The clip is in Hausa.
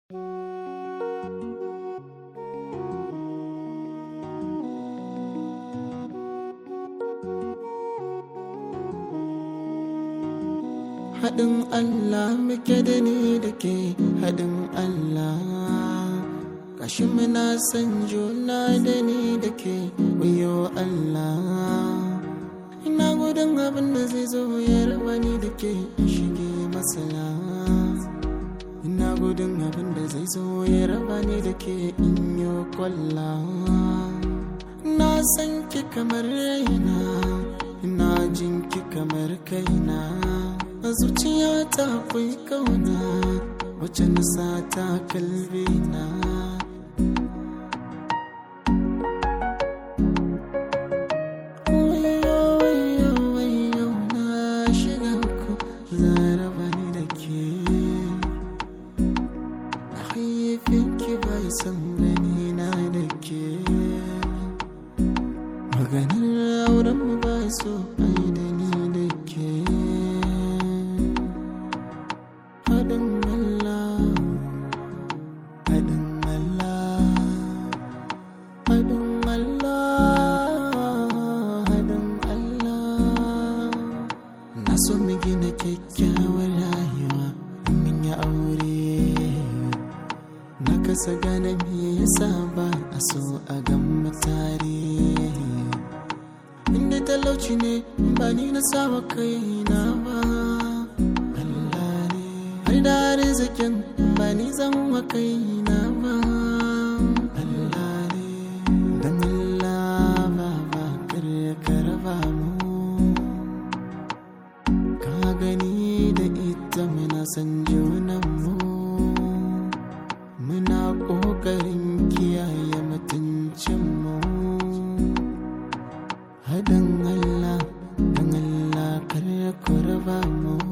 haɗin Allah muke da ni da ke haɗin Allah kashi muna san juna da ni da ke wayo Allah ina gudun abin da zai zo ya raba ni da ke shige masala ina gudun abin da zai zo ya raba ni da ke in yi kwalla na san ki kamar raina ina jin ki kamar kaina a zuciya ta akwai kauna wacce na sa ta kalbi na Wayo, wayo, wayo, na shiga uku, zaraba ni da ke. Mahaifinki bai san gani na da ke. Maganar auren mu ba so ai da ni da ke. Haɗin Allah, haɗin Allah, haɗin Allah, haɗin Allah. Na so mu gina kyakkyawar rayuwa mun yi aure. Na kasa gane me yasa ba a so a gan mu tare. Inda talauci ne ba ni na sawa kaina ba. Allah ne har da arzikin ba ni zan wa kaina ba. Allah ne dan Allah ba ba kar ka raba mu. Ka gani da ita muna san junanmu Muna ƙoƙarin kiyaye mutuncinmu Haɗin Allah, don Allah kar ku raba mu